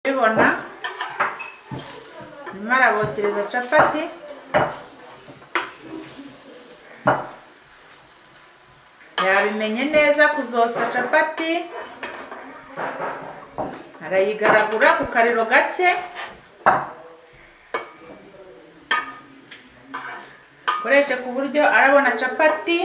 kubibona arimo arabokereza capati yabimenye neza kuzotsa capati arayigaragura ku kariro gake akoreshe ku buryo arabona capati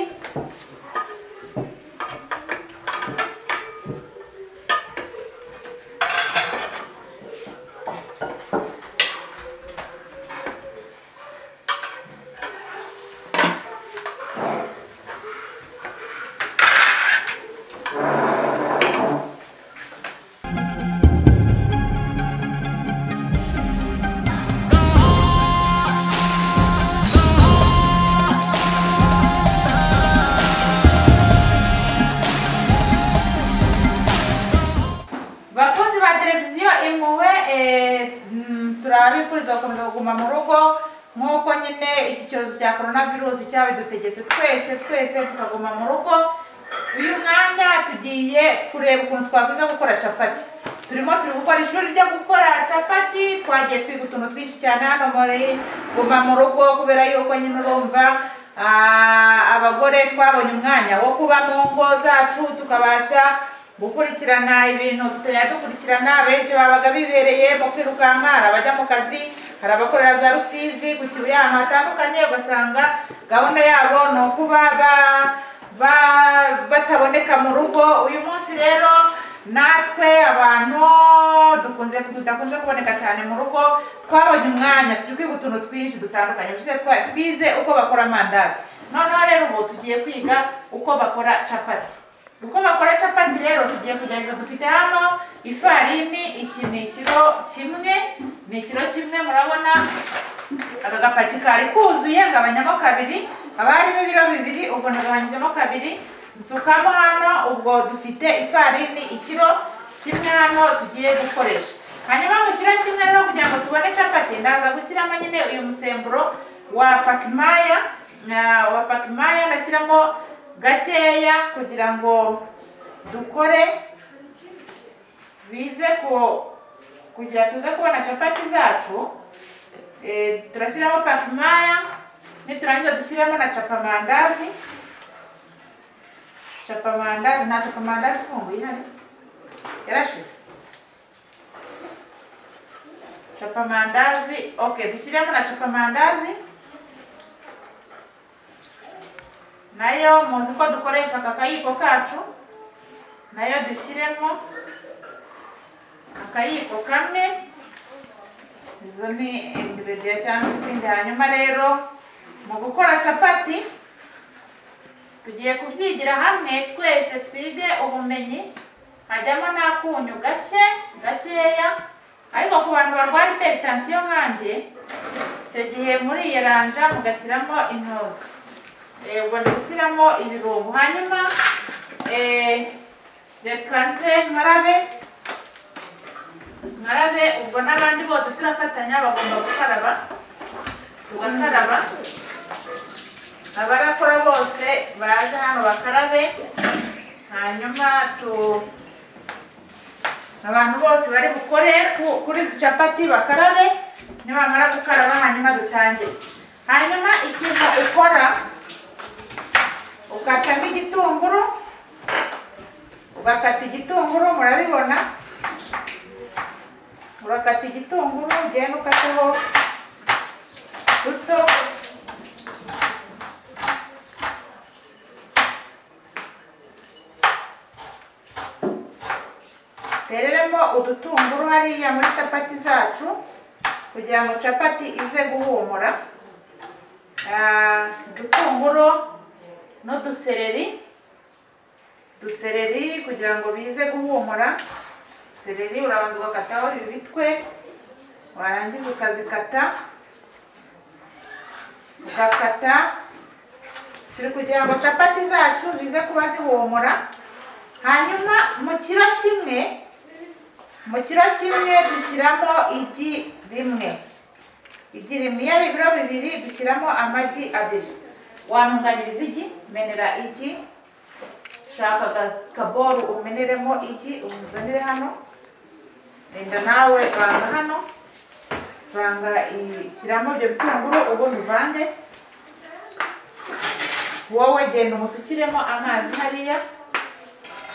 bakunzi ba televiziyo impuhwe eh, mm, turabifuriza gukomeza kuguma mu rugo nk'uko nyine iki cyorezo cya korona virusi cyabidutegetse twese twese tukaguma mu rugo uyu mwanya tugiye kureba ukuntu twakwiga gukora capati turimo turi gukora ishuri ryo gukora capati twagiye twiga utuntu twinshi cyane hano muri guma mu rugo kubera yuko nyine urumva ah, abagore twabonye umwanya wo kuba mu ngo zacu tukabasha gukurikirana ibintu tutajya dukurikirana benshi babaga bibereye mu kwirukanka hari abajya mu kazi hari abakorera za rusizi ku kibuye ahantu hatandukanye ugasanga gahunda yabo ni ukuba ba- ba- bataboneka mu rugo uyu munsi rero natwe abantu dukunze tudakunze kuboneka cyane mu rugo twabonye umwanya turi kwiga utuntu twinshi dutandukanye bishize twa- twize uko bakora amandazi noneho rero ubu tugiye kwiga uko bakora capati uko bakora capati rero tugiye kugerageza dufite hano ifarini iki ni ikiro kimwe ni ikiro kimwe murabona aka gapaki kari kuzuye gabanyamo kabiri haba harimo ibiro bibiri ubwo nagabanyijemo kabiri dusukamo hano ubwo dufite ifarini ikiro kimwe hano tugiye gukoresha hanyuma mu kiro kimwe rero kugira ngo tubone capati ndaza gushyiramo nyine uyu musemburo wa pakimaya na- wa pakimaya ndashyiramo gakeya kugira ngo dukore bize ku kugira tuze kubona capati zacu eh, turashyiramo pakimaya niturangiza dushyiremo na capamandazi capamandazi nta capamandazi ifunguye ihari yarashize capamandazi okay dushyiremo na capamandazi nayo muzi ko dukoresha aka kayiko kacu nayo dushyiremo akayiko kamwe izo ni ingredia cyangwa se ibindi hanyuma rero mu gukora capati tugiye kubyigira hamwe twese twige ubumenyi hajyamo n'akunyu gake gakeya ariko ku bantu barwara iperitansiyo nkanjye icyo gihe muri iyo ranja mugashyiramo intozi Eh, ubwo ndi gushyiramo ibirungo hanyuma eh, reka nze nkarabe nkarabe ubwo n'abandi bose turafatanya bagomba gukaraba tugakaraba abarakora bose baze hano bakarabe hanyuma tu abantu bose bari bukore ku- kuri izi capati bakarabe nibamara gukaraba hanyuma dutangire hanyuma ikintu ukora ukatamo igitunguru ugakata igitunguru murabibona urakata igitunguru ugenda ukateho duto tereremo udutunguru hariya muri capati zacu kugira ngo capati ize guhumura Ah, udutunguru n'udusereri udusereri kugira ngo bize guhumura sereri urabanza ugakataho ibitwe warangiza ukazikata ugakata turi kugira ngo capati zacu zize kuba zihumura hanyuma mu kiro kimwe mu kiro kimwe dushyiramo igi rimwe igi rimwe iyo ari ibiro bibiri dushyiramo amagi abiri wantunganiriza igi menera igi shaka aga kaboru umeneremo igi umuzanire hano renda nawe banga hano banga i- shyiramo ibyo bitunguru ubundi uvange wowe genda umusukiremo amazi hariya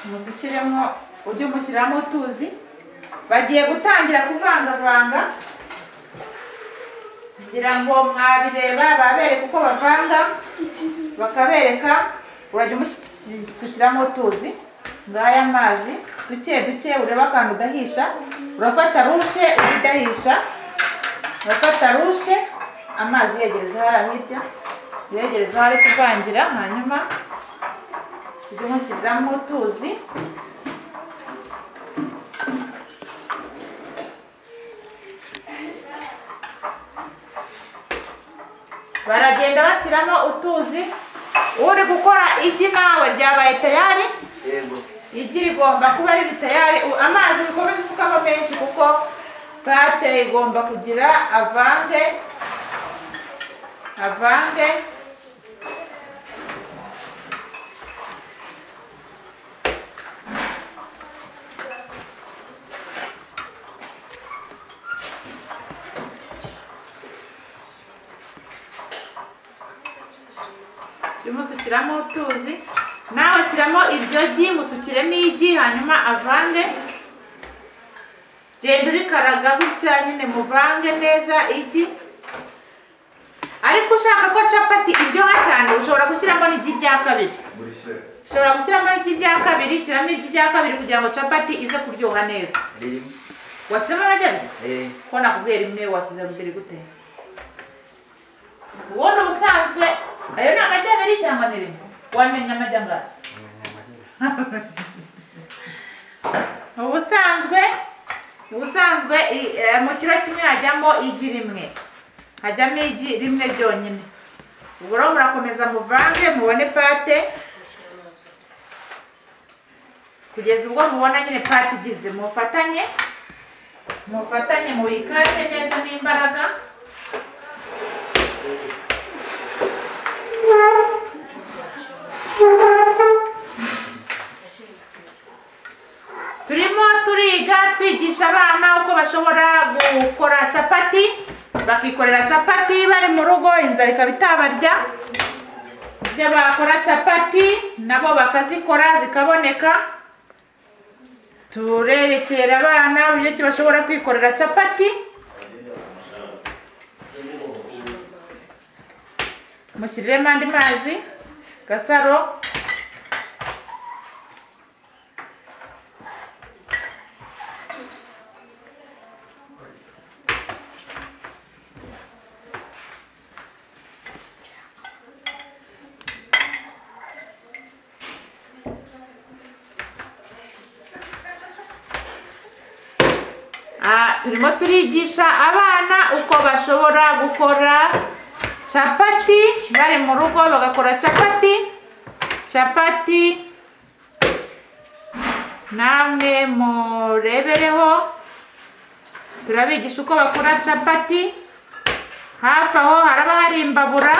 umusukiremo ujye umushyiramo utuzi bagiye gutangira kuvangavanga kugira ngo mwabireba babereke uko bavanga bakabereka urajya umusukiramo utuzi ngaya amazi duke duke ureba akantu udahisha urafata rushe udahisha urafata rushe amazi yegereza hariya hirya uyegereza aho ari kuvangira hanyuma ujye umushyiramo utuzi baragenda bashyiramo utuzi uri gukora igi nawe ryabaye tayari yego igi rigomba kuba riri tayari U- amazi ukomeze usukamo menshi kuko pate igomba kugira avange avange Jya umusukiramo utuzi nawe shyiramo iryo gi musukiremo igi hanyuma avange genda urikaraga gutya nyine muvange neza igi ariko ushaka ko capati iryoha cyane ushobora gushyiramo n'igi rya kabiri ushobora gushyiramo n'igi rya kabiri shyiramo igi rya kabiri kugira ngo capati ize kuryoha neza ririmo wasema abajyanye eh ko nakubwiye rimwe wasize rugeri gute ubundi ubusanzwe ayo ni amagi abiri cyangwa ni rimwe wamenya amagi angahe ubusanzwe ubusanzwe i- eh, mu kiro kimwe hajyamo igi rimwe hajyamo igi rimwe ryonyine ubu rero murakomeza muvange mubone pate kugeza ubwo mubona nyine pate igize mufatanye mufatanye mubikande neza n'imbaraga turimo turiga twigisha abana uko bashobora gukora capati bakikorera capati bari mu rugo inzara ikaba itabarya ibyo bakora capati nabo bakazikora zikaboneka turerekera abana uburyo ki bashobora kwikorera capati mushyiriremo andi mazi gasaro Ah, turimo turigisha abana uko bashobora gukora capati bari mu rugo bagakora capati capati namwe murebereho turabigisha uko bakora capati hafi aho haraba hari imbabura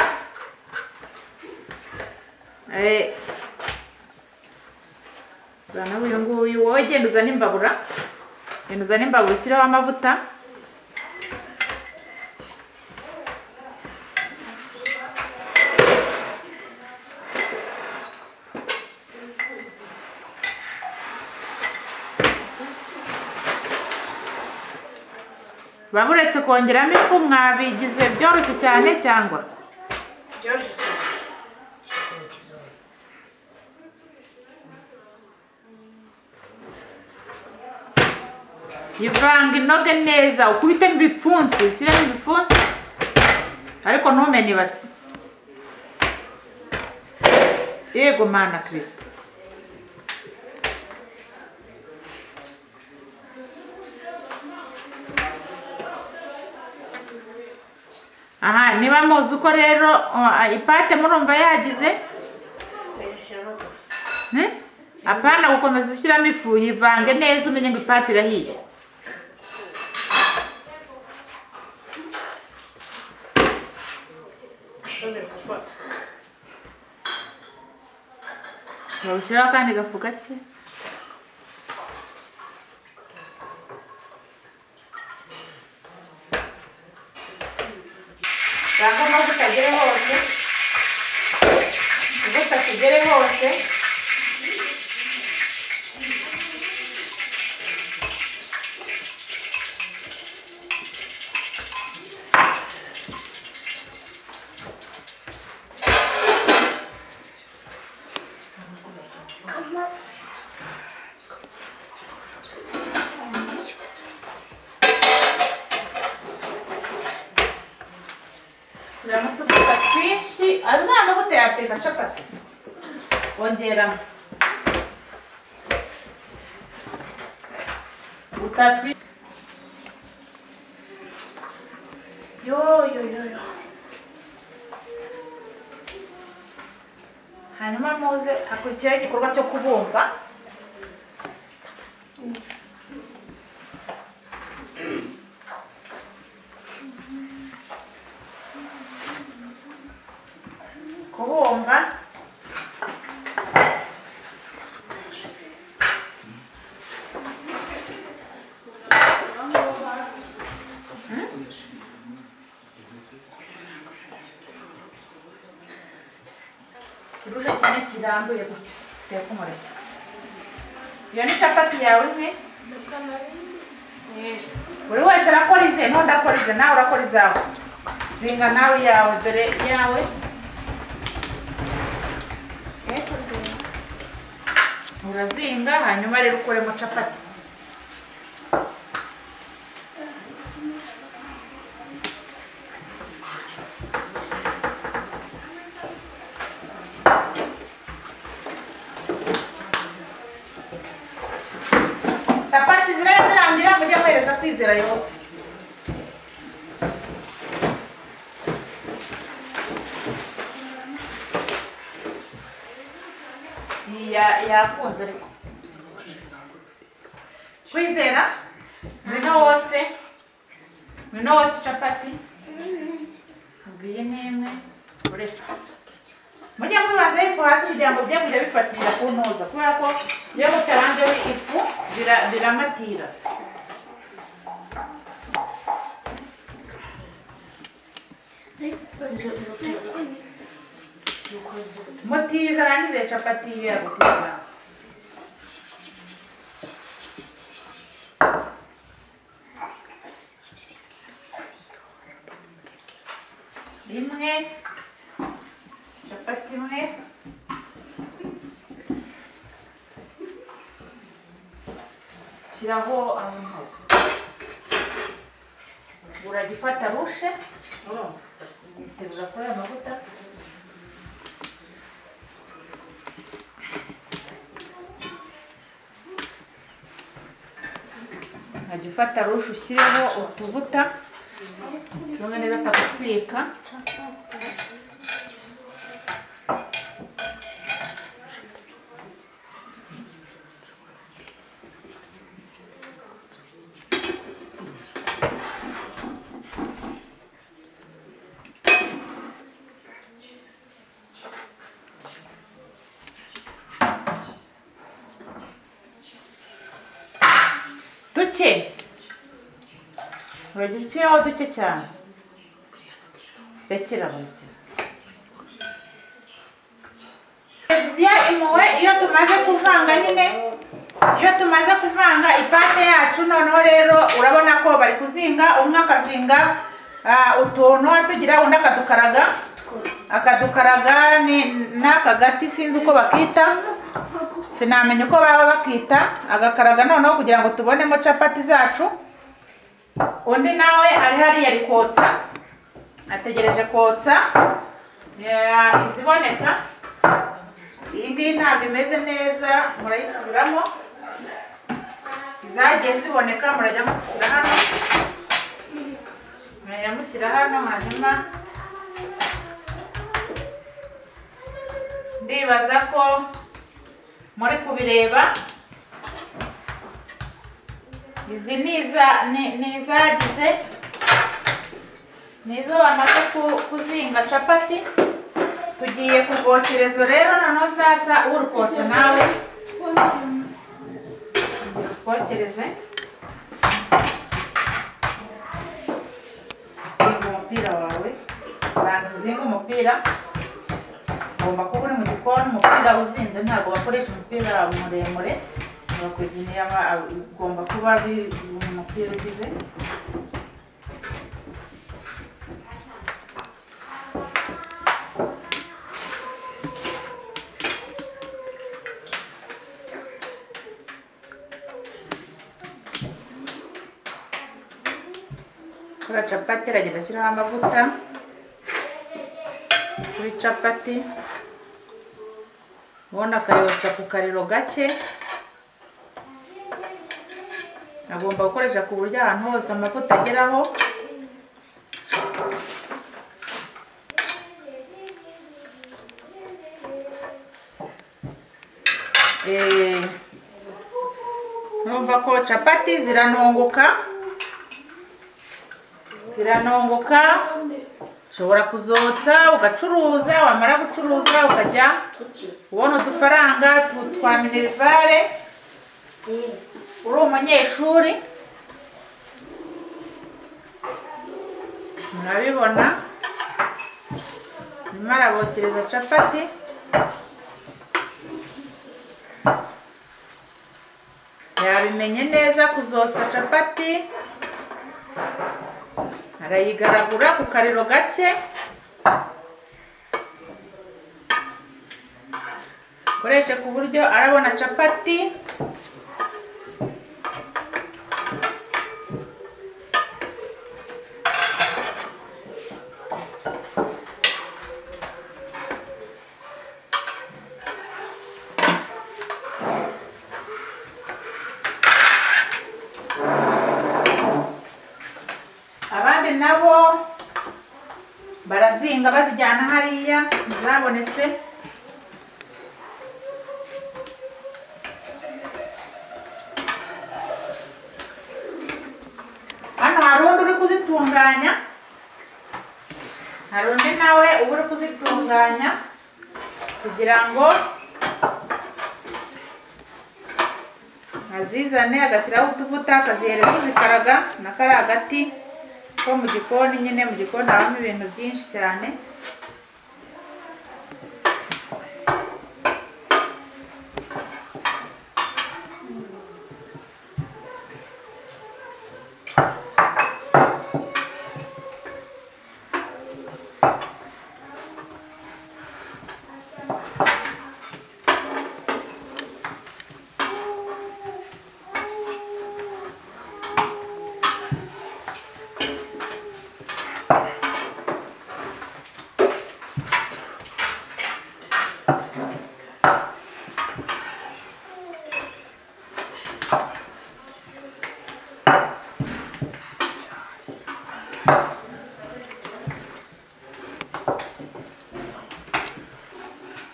Eh, uzana uyu nguyu wowe genda uzane imbabura ibintu uzana imbabura ushyireho amavuta baburetse kongeramo ifu mwabigize byoroshye cyane cyangwa Byoroshye cyane. ivanga inoge neza ukubitemo ibipfunsi ushyiremo ibipfunsi ariko ntumene ibasi yego mana kirisito aha niba muzi uko rero uh, ipate murumva yagize Bayashyiramo gusa. Eh? apana gukomeza ushyiramo ifu yivange neza umenye ngo ipati irahiye Ashobora gufata. Bawushyiraho akandi gafu gake bwagomba butagere hose butatugere hose shyiramo utuvuta twinshi ari uriya mavuta yateka capati wongeramo utapi yo yo yo yo hanyuma muze hakurikiraho igikorwa cyo kubumba kubumba ikirusha kimwe kirambuye gutya uteka umureti iyo ni capati yawe imwe buri wese arakora ize ntonde akora ize nawe urakora izawe zinga nawe iyawe dore iyawe urazinga hanyuma rero ukuremo capati capati ziriya zirangira mujye muhereza kwizera yotse Iyi ya- yakunze ariko kwizera ngwino wotse ngwino wotse capati ngiyi ni imwe ureka mujye mubazaho ifu hasi kugira ngo bijye kujya bifatira ku ntuza kubera ko iyo mutaranzeho ifu bira- biramatira mutiza arangize capati iyo yagutira rimwe capati imwe shyiraho ahantu hose uragifata rushe urumva kuri aya mavuta nkajya ufata rushe ushyireho utuvuta tumwe neza atakutwika duke urajya ushyireho duke cyane rekera burekera televiziyo impuhwe iyo tumaze kuvanga nyine iyo tumaze kuvanga ipande yacu noneho rero urabona ko bari kuzinga umwe akazinga ah, utuntu atugira undi akadukaraga akadukaraga ni n'aka gati sinzi uko bakita sinamenya uko baba bakita agakaraga noneho kugira ngo tubonemo capati zacu undi nawe ari hariya ari kotsa ategereje kotsa ya- iziboneka iyi ngiyi ntabwo imeze neza murayisubiramo izagiye ziboneka murajya mushyira hano murajya mushyira hano hanyuma ndibaza ko muri kubireba izi ni iza- ni- ni izagize ni izo bamaze ku- kuzinga capati tugiye ku bwokerezo rero noneho sasa urukotsa nawe twokereze zinga umupira wawe umupira ugomba kuba uri mu gikoni umupira uzinze ntabwo bakoresha umupira muremure bakuziniye ugomba kuba bi- umupira ugize kora capati aragenda ashyiraho amavuta kuri capati ubundi akayotsa ku kariro gake agomba gukoresha ku buryo ahantu hose amavuta ageraho Eh, urumva ko capati ziranunguka ziranongoka ushobora kuzotsa ugacuruza wamara gucuruza ukajya ubona udufaranga tu- twa minerivare uri umunyeshuri murabibona nyuma arabokereza capati yabimenye neza kuzotsa capati arayigaragura ku kariro gake akoreshe ku buryo arabona capati abandi nabo barazinga bazijyana hariya zabonetse hano hari undi uri kuzitunganya hari undi nawe uba uri kuzitunganya kugira ngo azizane agashyiraho utuvuta akazihereza uzikaraga na kariya gati ko mu gikoni nyine mu gikoni habamo ibintu byinshi cyane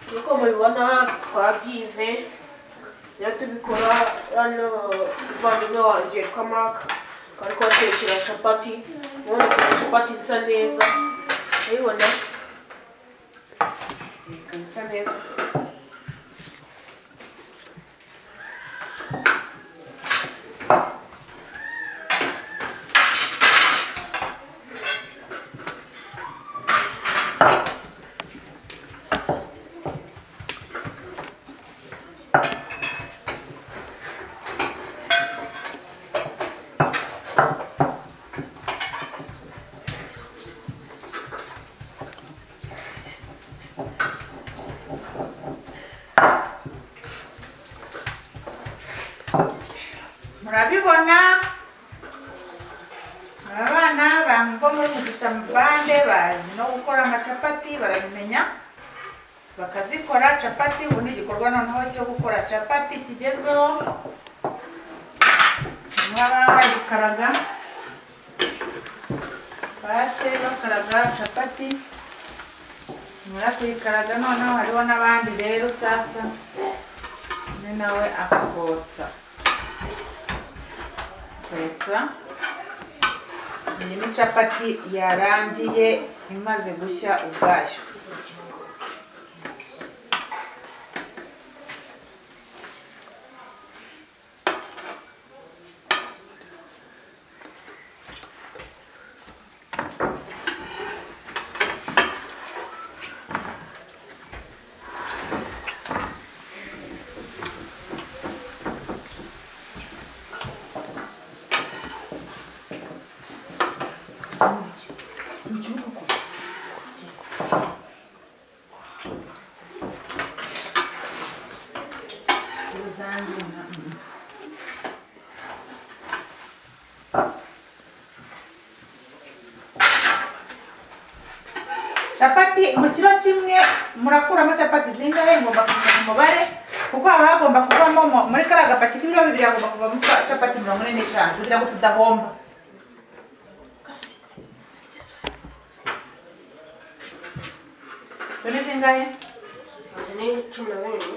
nk'uko mubibona twabyize rero tubikora hano umuvandimwe wanjye yitwa mark akaba ari kubatekera capati ubona ko capati isa neza urayibona ikaba isa neza murabibona aba bana bambo muri kugisha bande bazi no gukora amacapati barabimenya bakazikora capati ubu ni igikorwa noneho cyo gukora capati kigezweho baba bayikaraga base bakaraga capati nyuma kuyikaraga noneho hariho n'abandi rero sasa undi nawe akakotsa kotsa iyi ni capati yarangiye imaze gushya ubwayo mu kibuga uko rusange na- mm. capati mu kiro kimwe murakuramo capati zingahe ngomba kumenya umubare kuko haba hagomba kuvamo mo- muri kariya gapaki k'ibiro bibiri hagomba kuvamo ca- capati mirongo ine n'eshanu kugira ngo tudahomba turi zingahe izi ni cumi na bibiri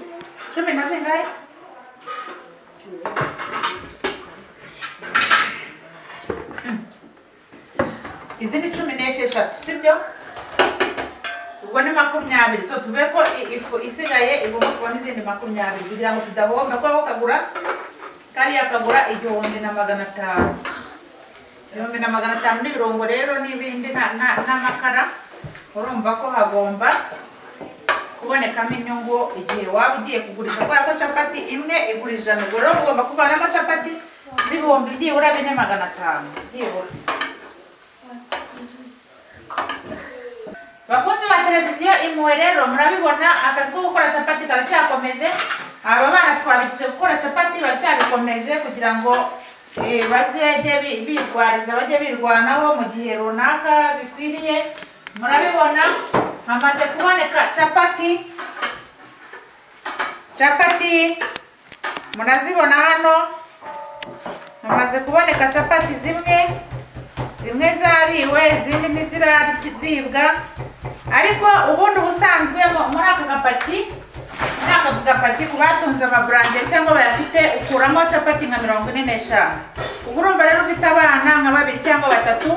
cumi na zingahe izi ni cumi n'esheshatu sibyo ubwo ni makumyabiri so tuve ko i- ifu isigaye igomba kubamo izindi makumyabiri kugira ngo tudahomba kuko kagura kariya kagura igihumbi na magana atanu ibihumbi na magana atanu n'ibirungo rero n'ibindi na- na- n'amakara urumva ko hagomba kubonekamo inyungu igihe waba ugiye kugurisha kubera ko capati imwe igura ijana ubwo rero ugomba kuvanamo capati z'ibihumbi byibura bine magana atanu byibura bakunzi ba televiziyo impuhwe rero murabibona akazi ko gukora capati karacyakomeje aba bana twabikije gukora capati baracyabikomeje kugira ngo eh, bazajye bi- birwariza bajye birwanaho mu gihe runaka bikwiriye murabibona hamaze kuboneka capati capati murazibona hano hamaze kuboneka capati zimwe zimwe zariwe izindi ntiziraribwa ariko ubundi ubusanzwe mu- muri aka gapaki muri aka gapaki ku batunze amaburangeri cyangwa bayafite ukuramo capati nka mirongo ine n'eshanu ubwo urumva rero ufite abana nka babiri cyangwa batatu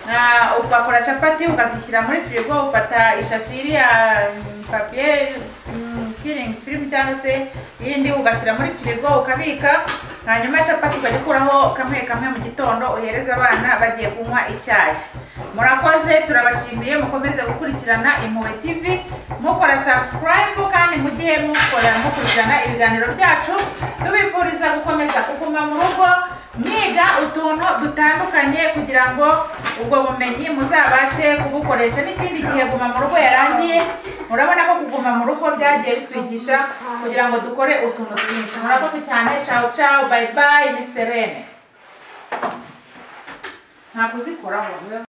ah, ugakora capati ukazishyira muri firigo ufata ishashi iri ya papiye kiringi firimu cyangwa se iyindi ugashyira muri firigo ukabika hanyuma capati ukajya ukuraho kamwe kamwe mu gitondo uhereza abana bagiye kunywa icyayi murakoze turabashimiye mukomeze gukurikirana impuhwe tv mukora subscribe kandi mugihe mukora mukurikirana ibiganiro byacu tubifuriza gukomeza kuguma mu rugo mwiga utuntu dutandukanye kugira ngo ubwo bumenyi muzabashe kubukoresha n'ikindi gihe guma mu rugo yarangiye murabona ko kuguma mu rugo byagiye bitwigisha kugira ngo dukore utuntu twinshi murakoze cyane cawu cawu bayibayi ni serene ntabwo uzikoraho